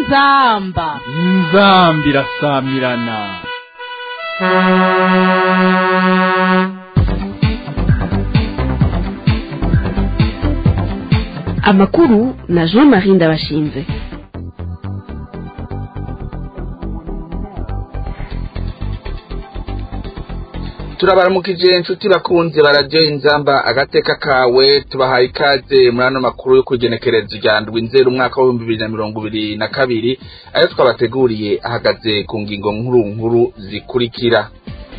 inzamba inzambi irasamirana amakuru na jean marie ndabashinze turabaramukije inshuti bakunze baradiyo inzamba agateka kawe tubahaye ikaze muri ano makuru yo kugenekereza rya ndwi nzero umwaka w'ibihumbi bibiri na mirongo ibiri na kabiri ayo twabateguriye ahagaze ku ngingo nkuru nkuru zikurikira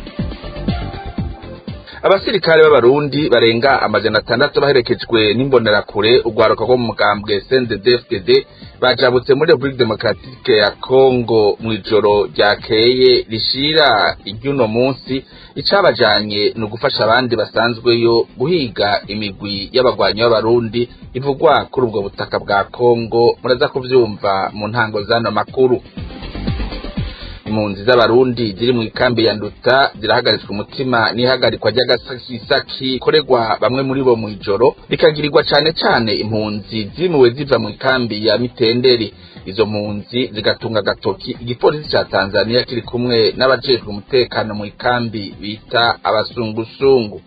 abasirikare b'abarundi barenga amajana atandatu baherekejwe n'imbonerakure urwaruka rwo mu mugambwe CNDD-FDD bajabutse muri Republique Democratique ya Congo mu ijoro ryakeye rishira iry'uno munsi icabajanye ni ugufasha abandi basanzweyo guhiga imigwi y'abagwanyi b'abarundi ivugwa kuri ubwo butaka bwa Congo muraza kuvyumva mu ntango z'ano makuru impunzi z'abarundi ziri mu ikambi ya nduta zirahagaritswe umutima n'ihagarikwa ry'agasakisaki korerwa bamwe muri bo mu ijoro rikagirirwa cane cane impunzi zimuwe ziva mu ikambi ya mitenderi izo mpunzi zigatunga agatoki igipolisi ca tanzania kiri kumwe n'abajejwe umutekano mu ikambi bita abasungusungu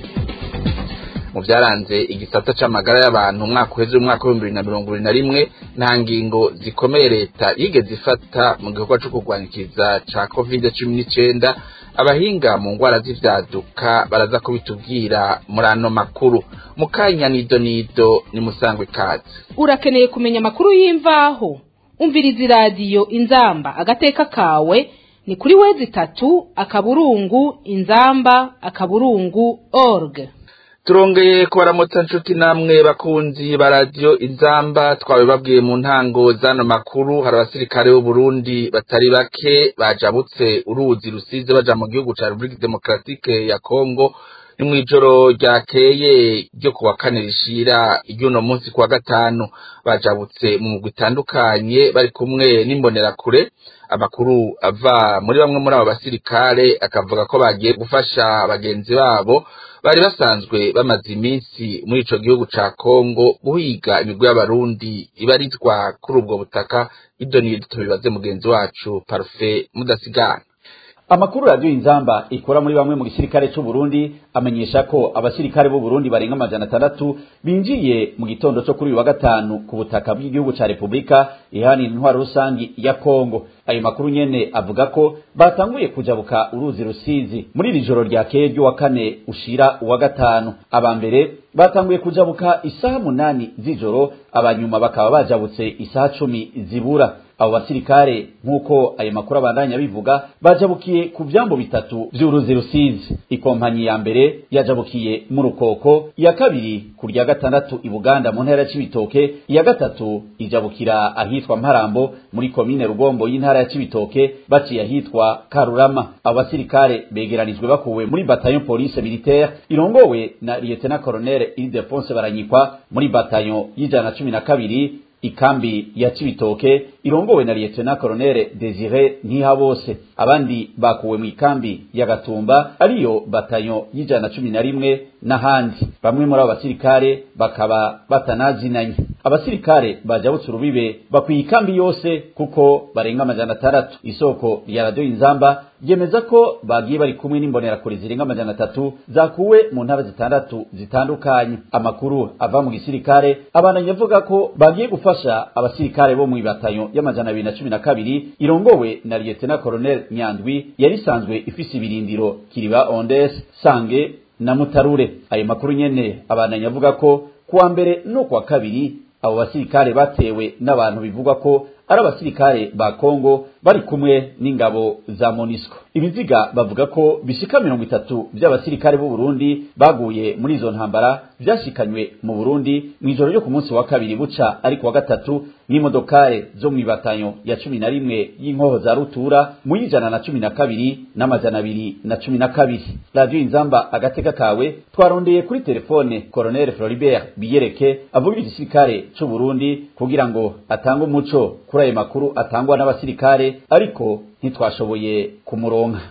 mu byaranze igisata c'amagara y'abantu umwaka uheze umwaka w'ibihumbi bibiri na mirongo ibiri na rimwe nta ngingo zikomeye leta yigeze ifata mu gikorwa co kurwanikiza ca covid cumi n'icenda abahinga mu ngwara z'ivyaduka baraza kubitubwira muri ano makuru mu kanya nido nido ni musangwe ikaze urakeneye kumenya amakuru y'imvaho umviriza iradiyo inzamba agateka kawe ni kuri wezi itatu akaburungu inzamba akaburungu org turongeye kubaramutsa nshuti namwe bakunzi ba radiyo inzamba twabibabwiye mu ntango z'ano makuru hari abasirikare b'uburundi batari bake bajabutse uruzi rusize baja mu gihugu ca repubulika demokaratike ya kongo ni mw'ijoro ryakeye ryo kuwa kane rishira iry'uno munsi kuwa gatanu bajabutse mu mugwi itandukanye bari kumwe n'imbonerakure amakuru ava muri bamwe muri abo basirikare akavuga ko bagiye gufasha bagenzi babo bari basanzwe bamaze iminsi muri ico gihugu ca Kongo guhiga imigwi y'abarundi ibarizwa kuri ubwo butaka ibyo ni tubibaze mugenzi wacu Parfait mudasigana amakuru radiyo inzamba ikora muri bamwe mu gisirikare c'u Burundi amenyesha ko abasirikare b'u Burundi barenga amajana atandatu binjiye mu gitondo cyo kuri uyu wa gatanu ku butaka bw'igihugu ca Repubulika ihanira intwaro rusangi ya Kongo ayo makuru nyene avuga ko batanguye kujabuka uruzi rusizi muri iri joro ryakeye ry'uwa kane ushira uwa gatanu aba mbere batanguye kujabuka isaha munani z'ijoro abanyuma bakaba bajabutse isaha cumi zibura abo basirikare nk'uko ayo makuru abandanya bivuga bajabukiye ku vyambo bitatu vy'uruzi rusizi ikompanyi ya mbere yajabukiye mu rukoko iya kabiri ku rya gatandatu i buganda mu ntara ya cibitoke iya gatatu ijabukira ahitwa mparambo muri komine rugombo y'intara ya cibitoke baciye ahitwa karurama abo basirikare begeranijwe bakuwe muri bataillon police militaire irongowe na lieutenant colonel ildefonse baranyikwa muri bataillon y'ijana na cumi na kabiri ikambi ya Cibitoke irongowe na Lieutenant Colonel Desire Ntihabose abandi bakuwe mu ikambi ya Gatumba ariyo batayo y'ijana cumi na rimwe n'ahandi bamwe muri abo basirikare bakaba batanazinanye abasirikare bajabutse urubibe bakwiye ikambi yose kuko barenga amajana atandatu isoko rya radiyo inzamba ryemeza ko bagiye bari kumwe n'imbonerakure zirenga amajana atatu zakuwe mu ntara zitandatu zitandukanye amakuru ava mu gisirikare abandanya avuga ko bagiye gufasha abasirikare bo mu ibatayo y'amajana abiri na cumi na kabiri irongowe na lieutenant colonel nyandwi yari isanzwe ifise ibirindiro kiriba ondes sange na mutarure ayo makuru nyene abandanya avuga ko kuwa mbere no kuwa kabiri abo basirikare batewe n'abantu bivugwa ko ari abasirikare ba Kongo bari kumwe n'ingabo za Monisco ibiziga bavuga ko bishika mirongo itatu by'abasirikare b'u Burundi baguye muri izo ntambara vyashikanywe mu Burundi mu ijoro ryo ku munsi wa kabiri buca ariko wa gatatu n'imodokare zo mu ibatanyo ya cumi na rimwe y'inkoho za rutura mu y'ijana na cumi na kabiri n'amajana abiri na cumi na kabiri radiyo inzamba agateka kawe twarondeye kuri telefone colonel Floribert Biyereke avugira igisirikare c'u Burundi kugira ngo atange umuco kuri ayo makuru atangwa n'abasirikare ariko ntitwashoboye kumuronka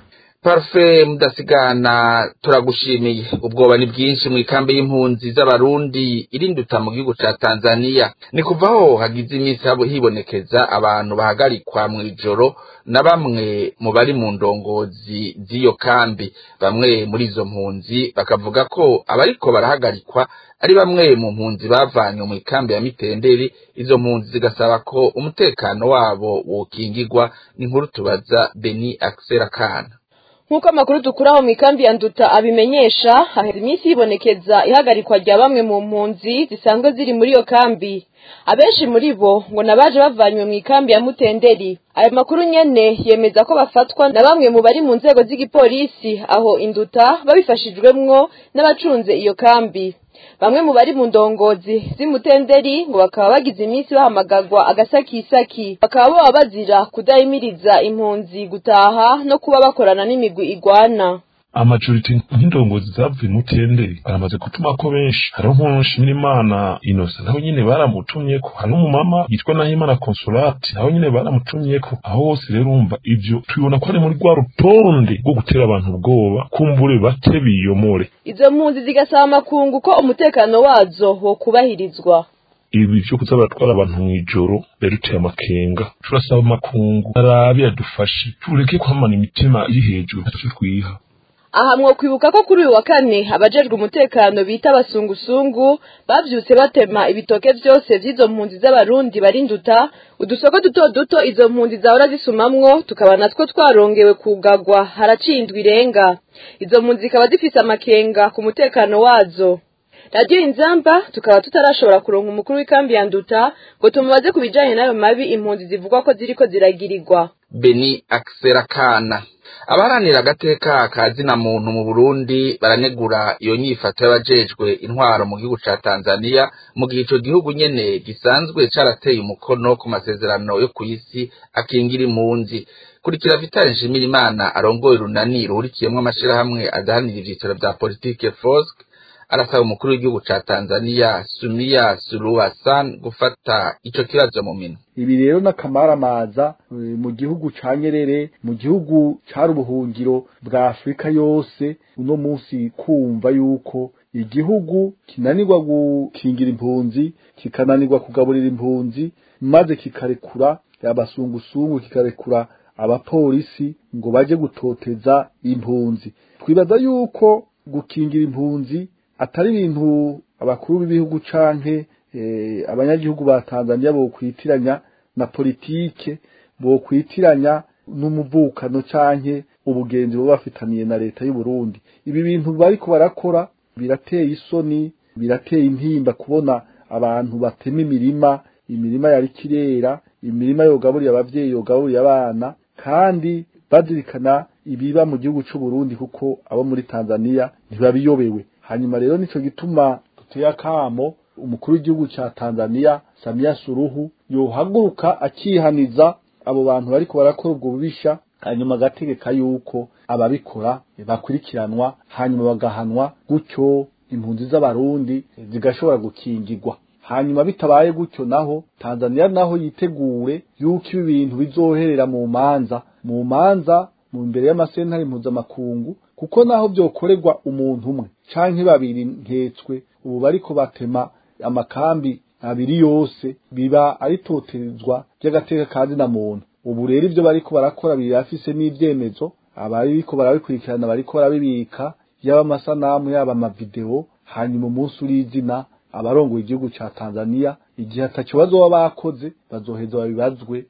Parfait mudasigana turagushimiye ubwoba ni bwinshi mu ikambi y'impunzi z'abarundi irinduta mu gihugu ca Tanzania ni kuvaho hagize iminsi hibonekeza abantu bahagarikwa mu ijoro na bamwe mu bari mu ndongozi z'iyo kambi bamwe muri izo mpunzi bakavuga ko abariko barahagarikwa ari bamwe mu mpunzi bavanywe mu ikambi ya Mitenderi izo mpunzi zigasaba ko umutekano wabo wokingirwa n'inkuru tubaza Beni Axel Kana nk'uko amakuru dukuraho mu ikambi ya nduta abimenyesha haheze iminsi hibonekeza ihagarikwa rya bamwe mu mpunzi zisanzwe ziri muri iyo kambi abenshi muri bo ngo nabaje bavanywe mu ikambi ya mutenderi ayo makuru nyene yemeza ko bafatwa na bamwe mu bari mu nzego z'igipolisi aho induta babifashijwemwo n'abacunze iyo kambi bamwe mu bari mu ndongozi z'imutenderi ngo bakaba bagize iminsi bahamagagwa agasakisaki bakaba baba bazira kudahimiriza impunzi gutaha no kuba bakorana n'imigwi igwana amajoriti nk'indongozi zavuye mutenderi baramaze gutuma ko benshi hariho nk'ushimira imana inosa naho nyine baramutumyeko hari n'umumama yitwa nahimana consolate naho nyine baramutumyeko aho hose rero urumva ivyo tubibona ko ari muri rwa rutonde rwo gutera abantu ubwoba kumbure bate biyomore izo mpunzi zigasaba amakungu ko umutekano wazo wo kubahirizwa ibi vyo kuza baratwara abantu mw'ijoro biruteye amakenga turasaba amakungu arabe adufashe tureke kwamana imitima iri hejuru ntacyo twiha aha mwokwibuka ko kuri uyu wa kane abajejwe umutekano bita abasungusungu bavyutse batema ibitoke vyose vy'izo mpunzi z'abarundi barinduta udusoko duto duto izo mpunzi zahora zisumamwo tukaba natwo twarongewe kugagwa haraciye indwi irenga izo mpunzi zikaba zifise amakenga ku mutekano wazo radiyo inzamba tukaba tutarashobora kuronka umukuru w'ikambi ya nduta ngo tumubaze ku bijanye n'ayo mabi impunzi zivugwa ko ziriko ziragirirwa Beni Axel Kana abaharanira agateka ka zina muntu mu Burundi baranegura iyo nyifato y'abajejwe intwaro mu gihugu ca Tanzania mu gihe ico gihugu nyene gisanzwe carateye umukono ku masezerano yo kw'isi akingira impunzi kurikira Vital Nshimirimana arongoye urunani ruhurikiyemwo amashirahamwe adahanira ivyicaro vya politike FOSC arasaba umukuru w'igihugu ca Tanzania Sumia Suluhu Hassan gufata ico kibazo mu minwe ibi rero n'akamaramaza mu gihugu ca Nyerere mu gihugu cari ubuhungiro bwa Afurika yose uno munsi kumva yuko igihugu kinanirwa gukingira impunzi kikananirwa kugaburira impunzi maze kikarekura abasungusungu kikarekura abapolisi ngo baje gutoteza impunzi twibaza yuko gukingira impunzi atari ibintu abakuru b'ibihugu canke abanyagihugu ba Tanzania bokwitiranya na politike bokwitiranya n'umuvukano canke ubugenzi bo bafitaniye na leta y'u Burundi ibi bintu bariko barakora birateye isoni birateye intimba kubona abantu batema imirima imirima yari kirera imirima yogaburiye abavyeyi yogaburiye abana kandi bazirikana ibiba mu gihugu c'u Burundi kuko abo muri Tanzania ntibabiyobewe hanyuma rero nico gituma duteye akamo umukuru w'igihugu ca Tanzania Samia Suluhu yohaguruka akihaniza abo bantu bariko barakora ubwo bubisha hanyuma agategeka yuko ababikora bakurikiranwa hanyuma bagahanwa gutyo impunzi z'abarundi zigashobora gukingirwa hanyuma bitabaye gutyo naho Tanzania naho yitegure yuko ibi bintu bizoherera mu manza mu manza mu mbere y'amasentare mpuzamakungu kuko naho byokorerwa umuntu umwe canke babiri nketswe ubu bariko batema amakambi abiri yose biba ari toterezwa ry'agateka kandi na muntu ubu rero ivyo bariko barakora birafise n'ivyemezo abariko barabikurikirana bariko barabibika yaba amasanamu yaba amavideo hanyuma umunsi urizina abarongoye igihugu ca Tanzania igihe ataco bazoba bakoze bazoheza babibazwe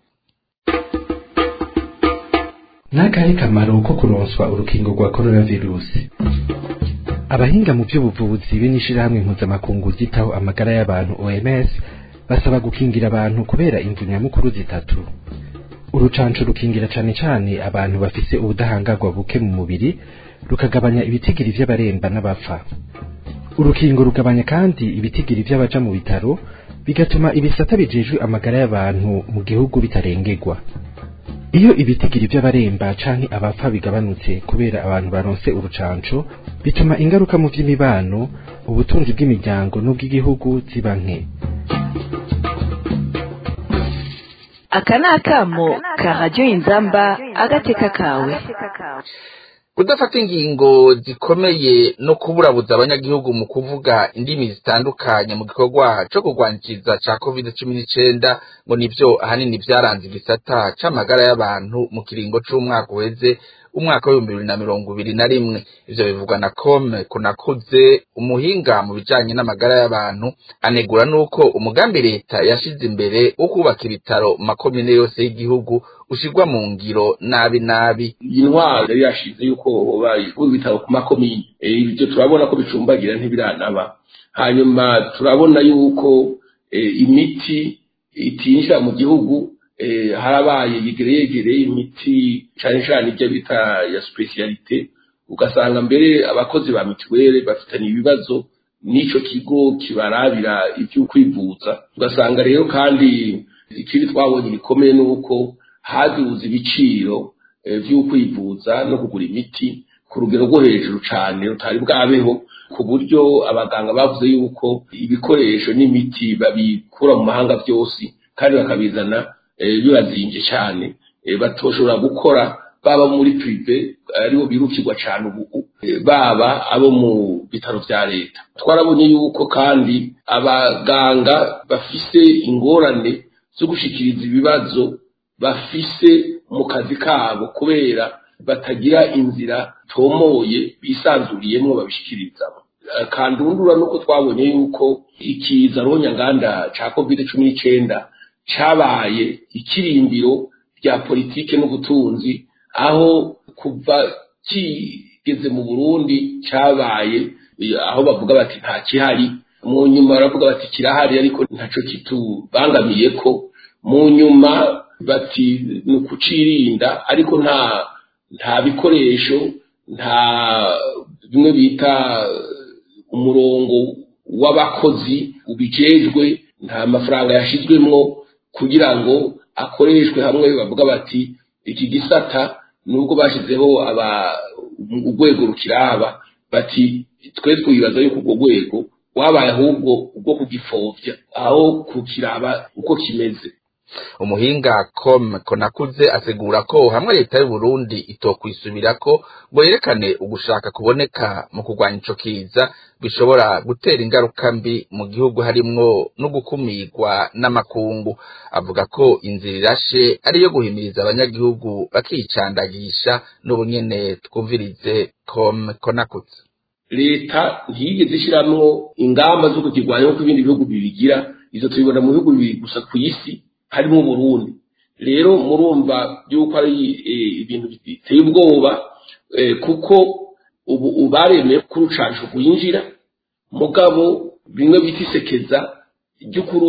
n'akahe kamaro ko kuronswa urukingo rwa coronavirusi abahinga mu by'ubuvuzi b'inishirahamwe mpuzamakungu ryitaho amagara y'abantu OMS basaba gukingira abantu kubera imvu nyamukuru zitatu urucanco rukingira cane cane abantu bafise ubudahangarwa buke mu mubiri rukagabanya ibitigiri vy'abaremba n'abapfa urukingo rugabanya kandi ibitigiri vy'abaja mu bitaro bigatuma ibisata bijejwe amagara y'abantu mu gihugu bitarengerwa iyo ibitigiri by'abaremba canke abapfa bigabanutse kubera abantu baronse urucanco bituma ingaruka mu vy'imibano ubutunzi bw'imiryango n'ubw'igihugu ziba nke aka ni akamo ka radiyo inzamba agateka kawe kudafata ingingo zikomeye no kuburabuza abanyagihugu mu kuvuga indimi zitandukanye mu gikorwa co kurwaniriza ca covid cumi n'icenda ngo nivyo ahanini vyaranze igisata c'amagara y'abantu mu kiringo c'umwaka uheze umwaka w'ibihumbi bibiri na mirongo ibiri na rimwe ivyo bivugwa na kome kunakuze umuhinga mu bijanye n'amagara y'abantu anegura n'uko umugambi leta yashize imbere wo kubaka ibitaro mu makomine yose y'igihugu ushirwa mu ngiro nabi nabi iyi ntwaro yari yashize yuko bayikura ibitaro ku makomine ibyo turabona ko bicumbagira ntibiranaba hanyuma turabona yuko imiti itinjira mu gihugu harabaye yegere yegere imiti cyane cyane ibyo bita ya specialite ugasanga mbere abakozi ba mituweli bafitanye ibibazo n'icyo kigo kibarabira ibyo kwivuza ugasanga rero kandi ikindi twabonye gikomeye ni uko haduze ibiciro byo kwivuza no kugura imiti ku rugero rwo hejuru cyane rutari bwabeho ku buryo abaganga bavuze yuko ibikoresho n'imiti babikura mu mahanga byose kandi bakabizana bibazinge cyane batoshobora gukora baba muri prive aribo birukirwa cyane ubu baba abo mu bitaro bya leta twarabonye yuko kandi abaganga bafise ingorane zo gushikiriza ibibazo bafise mu kazi kabo kubera batagira inzira tomoye bisanzuriyemo babishikirizamo kandundura nuko twabonye yuko ikiza ronyanganda ca covid cumi n'icenda cabaye ikirimbiro rya politike n'ubutunzi aho kuva kigeze mu burundi cabaye aho bavuga bati nta kihari mu nyuma baravuga bati kirahari ariko ntaco kitubangamiye ko mu nyuma bati ni ukucirinda ariko nta nta bikoresho nta bimwe bita umurongo w'abakozi ubijejwe nta mafaranga yashizwemwo kugira ngo akoreshwe hamwe bavuga bati iki gisata nubwo bashizeho aba urwego rukiraba bati twe twibaza yuko urwo rwego wabaye ahubwo ubwo kugipfovya aho kukiraba uko kimeze umuhinga com konakuze asigura ko hamwe leta y'u Burundi itokwisubirako ngo yerekane ugushaka kuboneka mu kurwanya ico kiza bishobora gutera ingaruka mbi mu gihugu harimwo no gukumirwa n'amakungu avuga ko inzira irashe ariyo guhimiriza abanyagihugu bakicandagisha n'ubunyene twumvirize com konakuze leta ntiyigeze ishiramwo ingamba zo kukirwanya nk'uko ibindi bihugu bibigira izo tubibona mu bihugu bibiri gusa ku isi harimo Burundi rero murumva yuko ari ibintu biteye ubwoba kuko ubu ubaremeye ko urucanco rwinjira mugabo bimwe bita isekeza ry'ukuru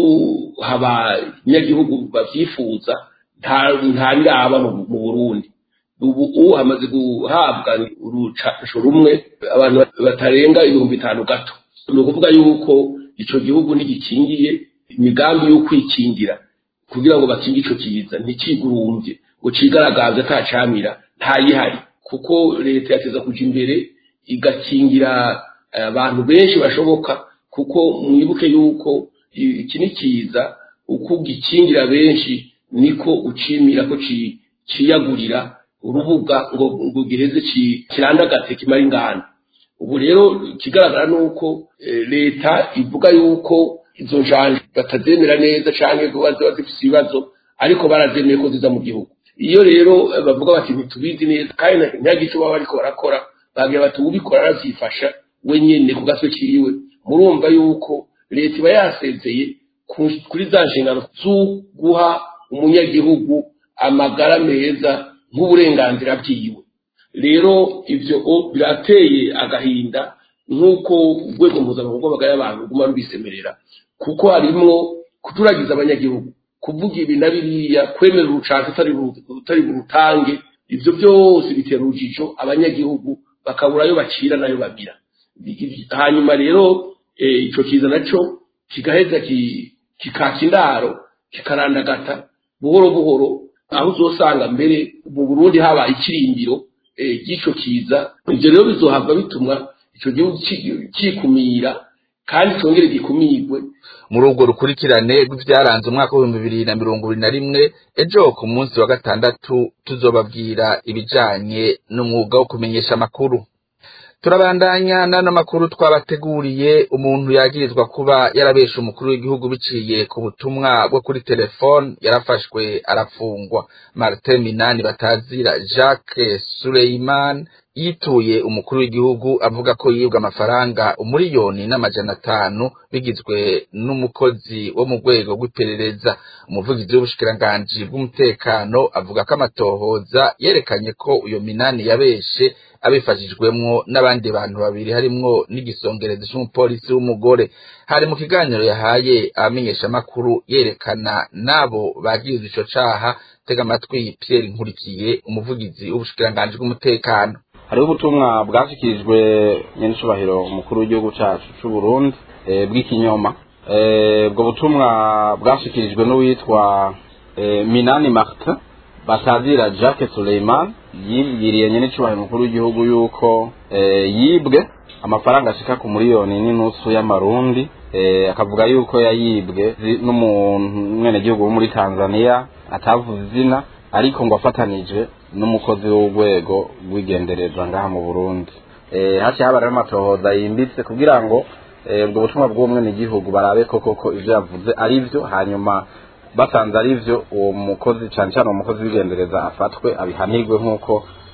abanyagihugu bavyifuza nta biraba mu Burundi ubu ubu hamaze guhabwa urucanco rumwe abantu batarenga ibihumbi bitanu gato ni ukuvuga yuko ico gihugu ntigikingiye imigambi yo kwikingira kugira ngo bakinge ico kiza ntikigurumbye ngo cigaragaze atacamira ntayihari kuko leta yateza kuja imbere igakingira abantu benshi bashoboka kuko mwibuke yuko iki ni kiza uko ugikingira benshi niko ucimira ko ciyagurira urubuga ngo ngo giheze kirandagate kimara ingana ubu rero ikigaragara ni uko leta ivuga yuko izo njanje batazemera neza canke kuba ziba zifise ibibazo ariko barazemeye ko ziza mu gihugu iyo rero bavuga bati ntitubizi neza kandi ntihagice baba bariko barakora bagira bati ubikora aravyifasha we nyene ku gatwe kiwe murumva yuko leta iba yasezeye kuri za nshingano z'uguha umunyagihugu amagara meza nk'uburenganzira bwiwe rero ivyo birateye agahinda nk'uko urwego mpuzamahanga rw'amagara y'abantu ruguma rubisemerera kuko harimwo kuturagiza abanyagihugu kuvuga ibi na biriya kwemera urucanco utari burutange ivyo byose bitera urujijo abanyagihugu bakabura ayo bacira n'ayo babira hanyuma rero ico kiza naco kigaheza kikaka indaro kikarandagata buhoro buhoro aho uzosanga mbere mu burundi habaye ikirimbiro ry'ico kiza ivyo rero bizohava bituma ico gihugu cikumira kandi twongere gikumigwe muri urwo rukurikirane rw'ivyaranze umwaka w'ibihumbi bibiri na mirongo ibiri na rimwe ejo ku munsi wa gatandatu tuzobabwira ibijanye n'umwuga wo kumenyesha amakuru turabandanya n'ano makuru twabateguriye umuntu yagirizwa kuba yarabesha umukuru w'igihugu biciye ku butumwa bwo kuri telefone yarafashwe arafungwa martin minani batazira jacques suleiman yituye umukuru w'igihugu avuga ko yibwa amafaranga umuriyoni n'amajana atanu bigizwe n'umukozi wo mu rwego rw'iperereza umuvugizi w'ubushikiranganji bw'umutekano avuga ko amatohoza yerekanye ko uyo minani yabeshe abifashijwemwo n'abandi bantu babiri harimwo n'igisongerezi c'umupolisi w'umugore hari mu kiganiro yahaye abamenyeshamakuru yerekana n'abo bagirizwa ico caha tega amatwi Pierre Nkurikiye umuvugizi w'ubushikiranganji bw'umutekano hariho ubutumwa bwashyikirijwe nyenicubahiro umukuru w'igihugu cyacu cy'u Burundi bw'ikinyoma ubwo butumwa bwashyikirijwe n'uwitwa minani martin batazira jacques suleiman yibwiriye nyenicubahiro umukuru w'igihugu yuko yibwe amafaranga ashika ku miliyoni n'inusu y'amarundi akavuga yuko yayibwe n'umwenegihugu wo muri tanzania atavuze izina ariko ngo afatanije n'umukozi w'urwego rw'igendereza ngaha mu burundi haciye haba rero amatohoza yimbitse kugira ngo ubwo butumwa bw'umwenegihugu barabe ko koko ibyo yavuze ari byo hanyuma basanze ari byo uwo mukozi cyane cyane uwo mukozi w'igendereza afatwe abihanirwe nk'uko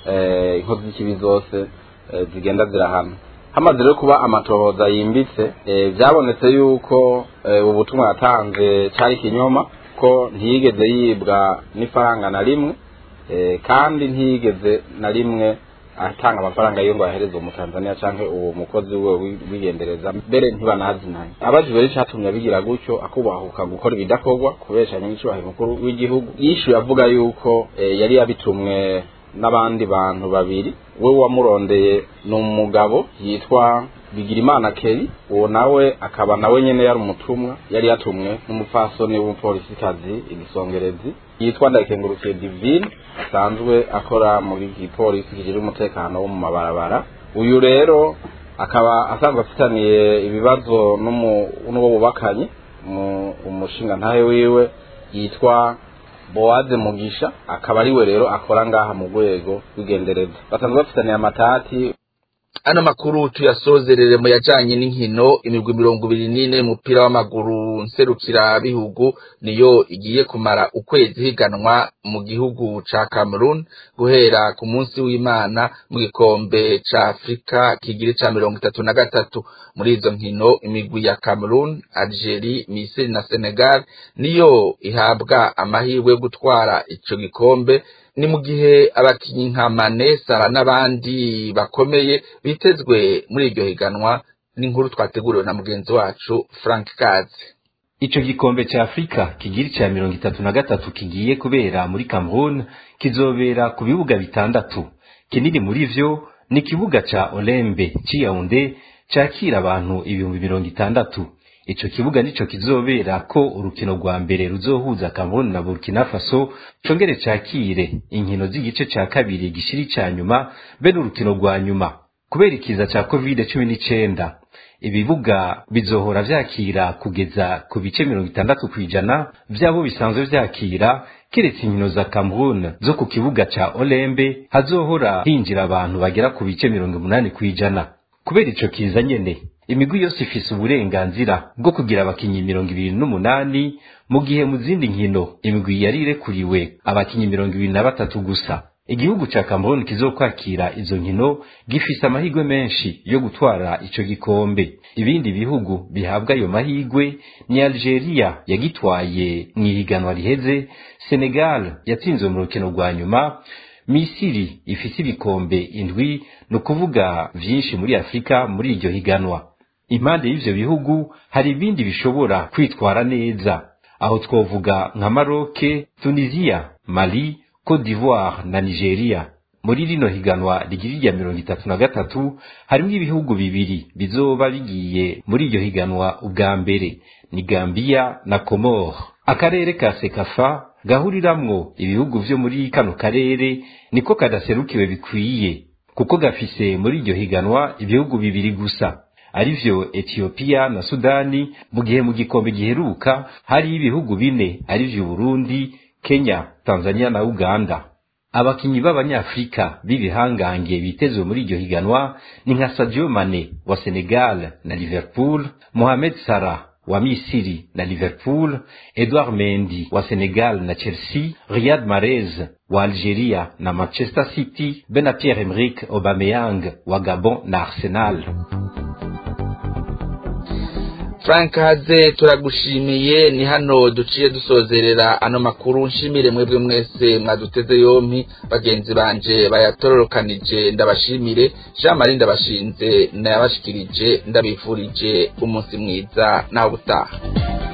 inkozi z'ikibi zose zigenda zirahana hamaze rero kuba amatohoza yimbitse byabonetse yuko ubu butumwa yatanze cyari ikinyoma ko ntiyigeze yibwa n'ifaranga na rimwe kandi ntiyigeze na rimwe atanga amafaranga yo ngo ahereze umutanzaniya cyangwa uwo mukozi we wigendereza mbere ntibanazinanye abajijwe rero icyatumye abigira gutyo akubahuka gukora ibidakorwa kubesha nyamwicubahiro mukuru w'igihugu yishyuye avuga yuko yari yabitumwe n'abandi bantu babiri we wamurondeye ni umugabo yitwa bigirimana keri uwo nawe akaba nawe nyene yari umutumwa yari yatumwe n'umupfasoni w'umupolisikazi igisongerezi yitwa ndayikengurukiye divine asanzwe akora muri gipolisi kijejwe umutekano wo mu mabarabara uyu rero akaba asanzwe afitaniye ibibazo n'uwo bubakanye umushinga ntahe wiwe yitwa bowaze mugisha akaba ariwe rero akora ngaha mu rwego rw'igendereza basanzwe bafitaniye amatati ano makuru tuyasozerere mu yajanye n'inkino imigwi mirongo ibiri n'ine y'umupira w'amaguru nserukira bihugu niyo igiye kumara ukwezi higanwa mu gihugu ca Cameroon guhera ku munsi w'Imana mu gikombe ca Afrika kigiri ca mirongo itatu na gatatu muri izo nkino imigwi ya Cameroon Algeria Misiri na Senegal niyo ihabwa amahirwe yo gutwara ico gikombe ni mu gihe abakinyi nka Mane Salah n'abandi bakomeye bitezwe muri iryo higanwa n'inkuru twateguriwe na mugenzi wacu Frank Kazi Ico gikombe cha Afrika kigiri cha mirongo itatu na gatatu kigiye kubera muri Cameroon kizobera ku bibuga bitandatu kinini muri vyo ni kibuga cha Olembe Yaounde cakira abantu ibihumbi mirongo itandatu ico kibuga nico kizobera ko urukino rwa mbere ruzohuza Cameroon na Burkina Faso congere cakire inkino z'igice ca kabiri gishiri ca nyuma be n'urukino rwa nyuma kubera ikiza ca covid cumi n'icenda ibibuga bizohora vyakira kugeza ku bice mirongo itandatu kw'ijana vy'abo bisanzwe vyakira keretse inkino za Cameroon zo ku kibuga ca Olembe hazohora hinjira abantu bagera ku bice mirongo umunani kw'ijana kubera ico kiza nyene imigwi yose ifise uburenganzira bwo kugira abakinyi mirongo ibiri n'umunani mu gihe mu zindi nkino imigwi yari irekuriwe abakinyi mirongo ibiri na batatu gusa igihugu ca Cameroon kizokwakira izo nkino gifise amahirwe menshi yo gutwara ico gikombe ibindi bihugu bihabwa ayo mahirwe ni Algeria yagitwaye mw'ihiganwa riheze Senegal yatsinzwe mu rukino rwa nyuma Misiri ifise ibikombe indwi ni ukuvuga vyinshi muri Afurika muri iryo higanwa impande y'ivyo bihugu hari ibindi bishobora kwitwara neza aho twovuga nka Maroc, Tunisia, Mali, Cote d'Ivoire na Nigeria muri rino higanwa rigira irya mirongo itatu na gatatu harimwo ibihugu bibiri bizoba bigiye muri iryo higanwa ubwa mbere ni Gambia na Comore akarere ka Sekafa gahuriramwo ibihugu vyo muri kano karere niko kadaserukiwe bikwiye kuko gafise muri iryo higanwa ibihugu bibiri gusa arivyo etiyopiya na sudani mu gihe mu gikombe giheruka hari ibihugu bine arivyo burundi kenya tanzania na uganda abakinyi b'abanyafrika b'ibihangange bitezwe muri iryo higanwa ni nka sadio mane wa senegal na liverpool mohamed salah wa misiri na liverpool edouard mendi wa senegal na chelsea riyad marez wa algeria na manchester city be na pierre emerick aubameyang wa gabon na arsenal frank haze turagushimiye ni hano duciye dusozerera ano makuru nshimire mwebwe mwese mwaduteze yompi bagenzi banje bayatororokanije ndabashimire jean marie ndabashinze nayabashikirije ndabifurije umunsi mwiza nawe utaha